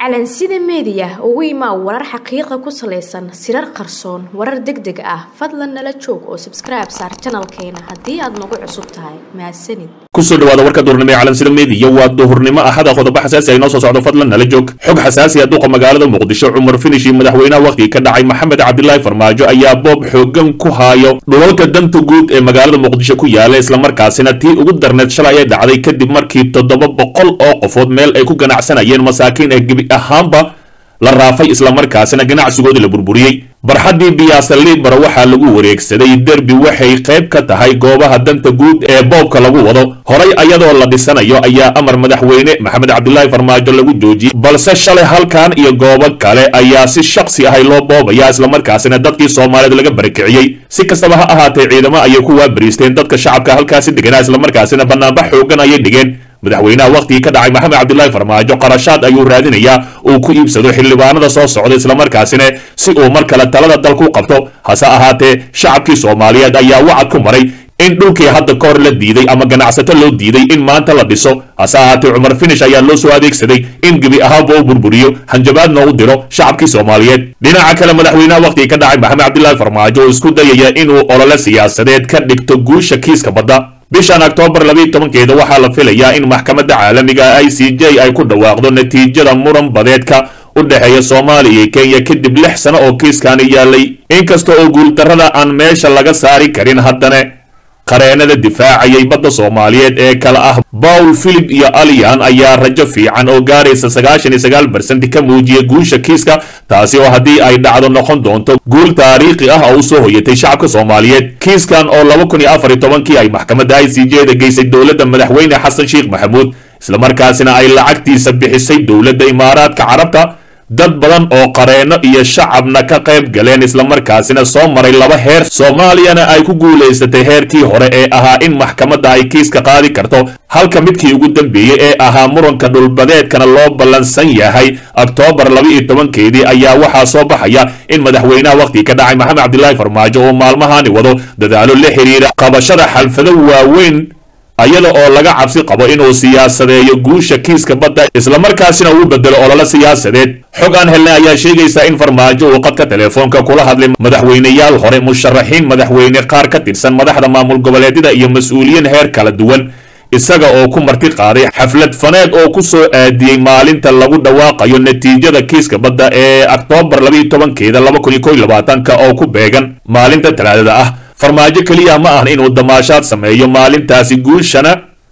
calansida meediya ugu imaa warar xaqiiqa ku salaysan sirar qarsoon warar deg deg ah fadlan nala joog oo sabskribe saar janalkeena haddii aad nagu cusub tahay mahadsanid kusoo dhawaada warka duhurnimo ee calansida meediya waa duhurnimo ahada qodobo xasaasi ay noo soo socdo fadlan nala joog xog xasaasi ah duqa magaalada muqdisho cumar finish iyo madaxweynaha wakhtigii ka dhacay maxamed cabdilaahi farmaajo ayaa boob xoogan ku haayo dhulalka danta guud ee magaalada muqdisho ku yaala islamarkaasina tii ugu darneed shalay ay dhacday kadib markii toddoba boqol oo qofood meel ay ku ganacsanayeen masaakiin ee gebi ahaanba la raafay islamarkaasina ganacsigoodii la burburiyey barxaddii biyaasa liibara waxaa lagu wareegsaday derbi waxay qayb ka tahay goobaha danta guud ee boobka lagu wado horay ayadoo la dhisanayo ayaa amar madaxweyne maxamed cabdilaahi farmaajo lagu joojiyey balse shalay halkan iyo goobo kale ayaa si shaksi ahay loo boobaya islamarkaasina dadkii soomaaliyeed laga barakiciyey si kastaba ha ahaatee ciidamo ayay ku waabariisteen dadka shacabka halkaasi deganaa islamarkaasina banaanbax xoogan ayay dhigeen madaxweynaha wakhtigii ka dhacay maxamed cabdilaahi farmaajo qarashaad ayuu raadinayaa uu ku iibsado xildhibaanada soo socda islamarkaasina si uu mar kale talada dalku qabto hase ahaatee shacabkii soomaaliyeed ayaa wacad ku maray in dhulkii hadda ka hor la diiday ama ganacsato loo diiday in maanta la dhiso hase ahaatee cumar finish ayaa loo soo adeegsaday in gebi ahaanba u burburiyo hanjabaadna u diro shacabkii soomaaliyeed dhinaca kale madaxweynaha wakhtigii ka dhacay maxamed cabdilaahi farmaajo oo isku dayaya inuu olole siyaasadeed ka dhigto guusha kiiska badda bishan oktoobar labiiyo tobankeeda waxaa la filayaa in maxkamadda caalamiga i c j ay ku dhawaaqdo natiijada muran badeedka u dhexeeya soomaaliya iyo kenya kadib lix sano oo kiiskaani yaalay inkasta oo guuldarrada aan meesha laga saari karin haddana qareenada difaacayay badda soomaaliyeed ee kale ah bawl philip iyo aliyan ayaa rajo fiican oo gaaraysa sagaashan iyo sagaal barsent ka muujiyay guusha kiiska taasi oo haddii ay dhacdo noqon doonto guul taariikhi ah oo u soo hoyatay shacabka soomaaliyeed kiiskan oo laba kun iyo afar iyo tobankii ay maxkamadda i c j da geysay dowladda madaxweyne xasan sheekh maxamuud islamarkaasina ay lacagtiisa bixisay dowladda imaaraadka carabta dad badan oo qareeno iyo shacabna ka qayb galeen islamarkaasina soo maray laba heer soomaaliyana ay ku guulaysatay heerkii hore ee ahaa in maxkamadda ay kiiska qaadi karto halka midkii ugu dambeeyey ee ahaa muranka dhulbadeedkana loo ballansan yahay oktoobar laba iyo tobankeedii ayaa waxaa soo baxaya in madaxweynaha wakhtigii ka dhacay maxamed cabdilaahi farmaajo oo maalmahani wado dadaalo la xiriira qabashada xalfado waaweyn ayada oo laga cabsi qabo inuu siyaasadeeyo guusha kiiska badda islamarkaasina uu bedelo ololo siyaasadeed xog aan helnay ayaa sheegaysa in farmaajo uu qadka telefoonka kula hadlay madaxweyneyaal hore musharaxiin madaxweyne qaar ka tirsan madaxda maamul goboleedyada iyo mas-uuliyiin heer kala duwan isaga oo ku marti qaaday xaflad faneed oo ku soo aadiyey maalinta lagu dhawaaqayo natiijada kiiska badda ee oktoobar labayo tobankeeda laba kun iyo kow iyo labaatanka oo ku beegan maalinta talaadada ah farmaajo keliya ma ahan inuu damaashaad sameeyo maalintaasi guushana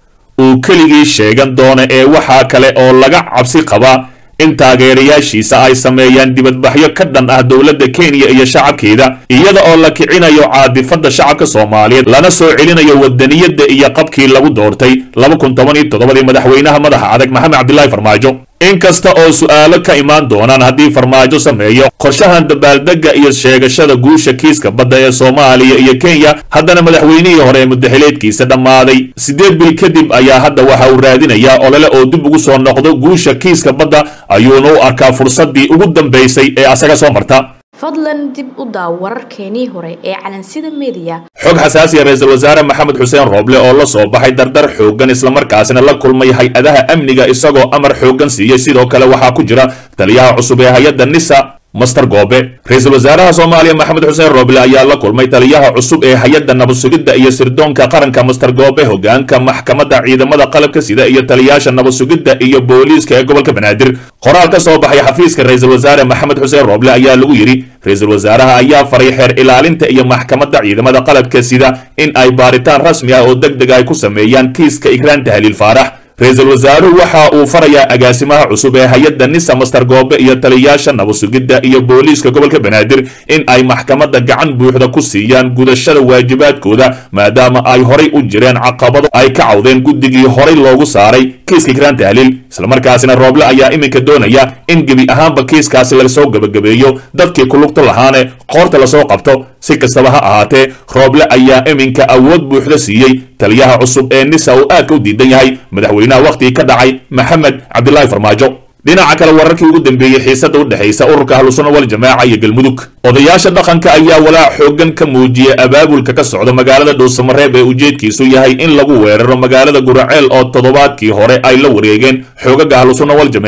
uu keligii sheegan doono ee waxaa kale oo laga cabsi qabaa in taageerayaashiisa ay sameeyaan dibadbaxyo ka dhan ah dowladda kenya iyo shacabkeeda iyada oo la kicinayo caadifadda shacabka soomaaliyeed lana soo celinayo wadaniyadda iyo qabkii lagu doortay laba kun toban iyo toddobadii madaxweynaha madaxa adag maxamed cabdilaahi farmaajo inkasta oo su'aalo ka imaan doonaan haddii farmaajo sameeyo qorshahan dabaaldegga iyo sheegashada guusha kiiska badda ee soomaaliya iyo kenya haddana madaxweynihii hore ee mudaxileedkiisa dhammaaday siddeed bil kadib ayaa hadda waxa uu raadinayaa olole oo dib ugu soo noqdo guusha kiiska badda ayuuna u arkaa fursaddii ugu dambaysay ee asaga soo marta fadlan dib u daaw wararkeenii hore ee calansida meediya xog xasaasiya ra-iisul wasaare maxamed xuseen rooble oo la soo baxay dardar xooggan islamarkaasina la kulmay hay-adaha amniga isagoo amar xooggan siiyey sidoo kale waxaa ku jira taliyaha cusub ee hay-adda nisa master goobe ra-iisul wasaaraha soomaaliya maxamed xuseen rooble ayaa la kulmay taliyaha cusub ee hay-adda nabadsugidda iyo sirdoonka qaranka master goobe hogaanka maxkamadda ciidamada qalabka sida iyo taliyaasha nabadsugidda iyo booliiska ee gobolka banaadir qoraal ka soo baxay xafiiska ra-iisul wasaare maxamed xuseen rooble ayaa lagu yidhi ra-iisul wasaaraha ayaa faray xeer ilaalinta iyo maxkamadda ciidamada qalabka sida in ay baaritaan rasmi ah oo deg deg ay ku sameeyaan kiiska igraan tahliil faarax ra-iisul wasaaruhu waxa uu farayaa agaasimaha cusub ee hay-adda nisa master goobe iyo taliyaasha nabadsugidda iyo booliiska gobolka banaadir in ay maxkamadda gacan buuxda ku siiyaan gudashada waajibaadkooda maadaama ay horay u jireen caqabado ay ka cawdeen guddigii horay loogu saaray kiiska igraan tahliil islamarkaasina rooble ayaa iminka doonaya in gebi ahaanba kiiskaasi lasoo gebagabeeyo dadkii ku lugta lahaane qoorta lasoo qabto si kastaba ha ahaatee rooble ayaa iminka awood buuxda siiyey taliyaha cusub ee nisa uu aadka u diidan yahay madaxweynaha wakhtigii ka dhacay maxamed cabdilaahi farmaajo dhinaca kale wararkii ugu dambeeyey xiisada u dhexaysa ururka ahlusuna waljamaaca iyo galmudug odayaasha dhaqanka ayaa walaac xoogan ka muujiyay abaabulka ka socda magaalada dhuusamareeb ee ujeedkiisu yahay in lagu weeraro magaalada guraceel oo toddobaadkii hore ay la wareegeen xoogaga ahlusuna waljamaaca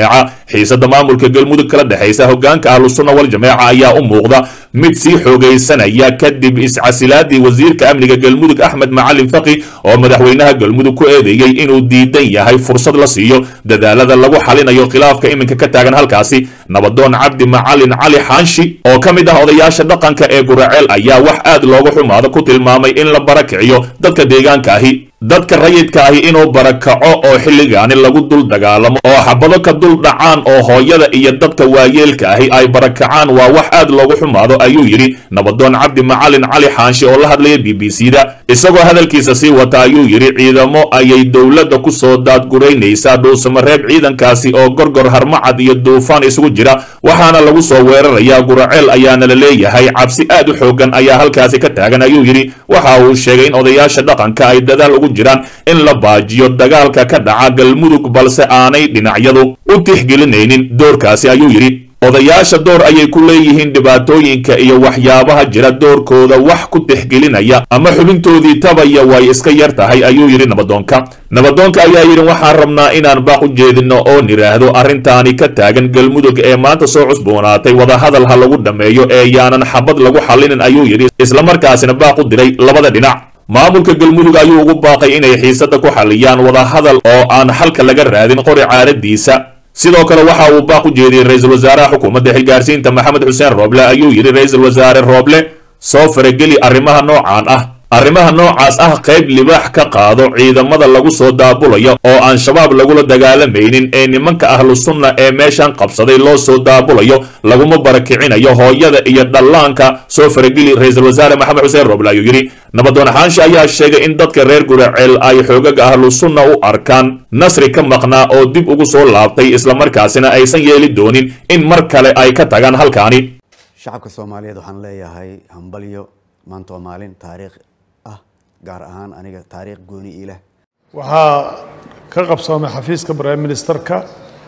xiisada maamulka galmudug kala dhexaysa hogaanka ahlusunna waljamaaca ayaa u muuqda mid sii xoogaysanaya kadib iscasilaadii wasiirka amniga galmudug axmed macalin faqi oo madaxweynaha galmudug ku eedeeyey inuu diidan yahay fursad la siiyo dadaalada lagu xalinayo khilaafka iminka ka taagan halkaasi nabadoon cabdi macalin cali xaanshi oo ka mid ah odayaasha dhaqanka ee guraceel ayaa wax aad looga xumaado ku tilmaamay in la barakiciyo dadka deegaanka ahi dadka rayidka ahi inuu barakaco oo xilligaani lagu dul dagaalamo oo xabado ka dul dhacaan oo hooyada iyo dadka waayeelka ahi ay barakacaan waa wax aad loogu xumaado ayuu yidhi nabadoon cabdi macalin cali xaanshi oo la hadlaya b b c da isagoo hadalkiisa sii wata ayuu yidhi ciidamo ayay dowladda ku soo daadguraynaysaa dhuusamareeb ciidankaasi oo gorgor harmacad iyo duufaan isugu jira waxaana lagu soo weerarayaa guraceel ayaana la leeyahay cabsi aad u xoogan ayaa halkaasi ka taagan ayuu yidhi waxa uu sheegay in odayaasha dhaqanka ay dadaal ugu jiraan in la baajiyo dagaalka ka dhaca galmudug balse aanay dhinacyadu u tixgelinaynin doorkaasi ayuu yidhi odayaasha door ayay ku leeyihiin dhibaatooyinka iyo waxyaabaha jira doorkooda wax ku tixgelinaya ama xubintoodii tabaya way iska yar tahay ayuu yidhi nabadoonka nabadoonka ayaa yidhi waxaan rabnaa inaan baaq u jeedino oo nidhaahdo arrintaani ka taagan galmudug ee maanta soo cusboonaatay wadahadal ha lagu dhammeeyo ee yaanan xabad lagu xallinin ayuu yidhi islamarkaasina baaq u diray labada dhinac maamulka galmudug ayuu ugu baaqay inay xiisada ku xalliyaan wadahadal oo aan xalka laga raadin qori caaradiisa sidoo kale waxa uu baaq u jeediyey ra-iisul wasaaraha xukuumadda xilgaarsiinta maxamed xuseen rooble ayuu yidhi ra-iisul wasaare rooble soo farageli arrimaha noocaan ah arrimaha noocaas ah qayb libaax ka qaado ciidamada lagu soo daabulayo oo aan shabaab lagula dagaalamaynin ee nimanka ahlu sunna ee meeshan qabsaday loo soo daabulayo laguma barakicinayo hooyada iyo dhallaanka soo farageli ra-iisul wasaare maxamed xuseen rooble ayuu yidhi nabadoon xaanshe ayaa sheegay in dadka reer guraceel ay xoogaga ahlu sunna u arkaan nasri ka maqnaa oo dib ugu soo laabtay islamarkaasina aysan yeeli doonin in mar kale ay ka tagaan halkaani shacabka soomaaliyeed waxaan leeyahay hambalyo maanta waa maalin taariikh ah gaar ahaan aniga taariikh gooni iileh waxaa ka qabsoomay xafiiska prime ministerka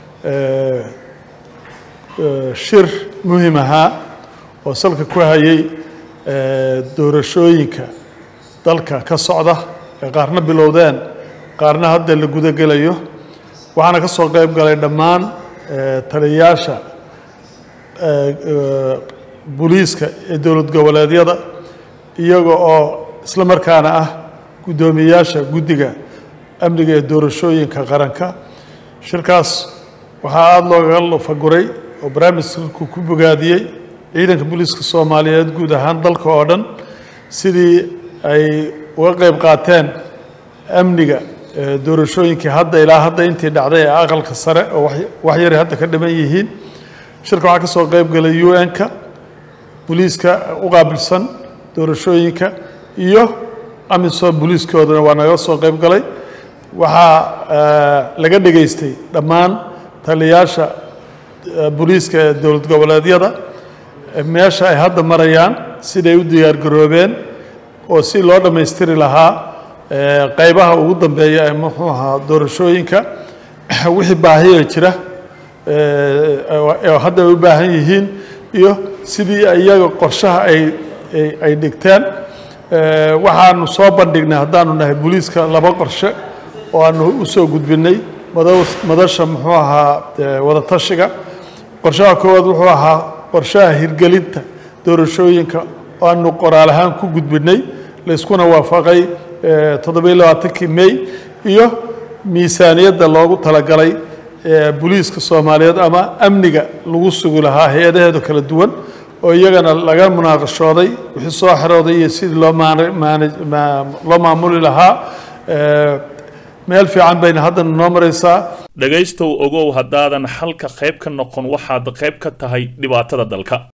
shir muhim ahaa oo salka ku hayay doorashooyinka dalka ka socda ee qaarna bilowdeen qaarna hadda la gudagelayo waxaana ka soo qayb galay dhammaan taliyayaasha booliiska ee dowlad goboleedyada iyaga oo isla markaana ah guddoomiyeyaasha guddiga amniga ee doorashooyinka qaranka shirkaas waxaa aada loogaga lufaguray oo barnaamijku ku bogaadiyey ciidanka booliiska soomaaliyeed guud ahaan dalka oo dhan sidii ay uga qayb qaateen amniga doorashooyinkii hadda ilaa hadda intii dhacday ee aqalka sare oo wax yari hadda ka dhiman yihiin shirka waxaa ka soo qayb galay u n-ka booliiska u qaabilsan doorashooyinka iyo amisom booliiskoodana waa naga soo qayb galay waxaa laga dhegaystay dhammaan taliyayaasha booliiska ee dowlad goboleedyada meesha ay hadda marayaan siday u diyaargaroobeen oo si loo dhammaystiri lahaa qaybaha ugu dambeeya ee muxuu ahaa doorashooyinka wixii baahiya jira ee hadda ay u baahan yihiin iyo sidii iyaga qorshaha ay ay dhigteen waxaanu soo bandhignay haddaanu nahay booliiska laba qorshe oo aanu u soo gudbinay madasha muxuu ahaa wadatashiga qorshaha koowaad wuxuu ahaa qorshaha hirgelinta doorashooyinka oo aanu qoraal ahaan ku gudbinay layskuna waafaqay toddobiyo labaatankii may iyo miisaaniyadda loogu talagalay booliiska soomaaliyeed ama amniga lagu sugi lahaa hay-adaheedu kala duwan oo iyagana laga munaaqashooday wixii soo xerooday iyo sidii loo loo maamuli lahaa meel fiican bayna haddana noo maraysaa dhegaystow ogow haddaadan xalka qayb ka noqon waxaad qayb ka tahay dhibaatada dalka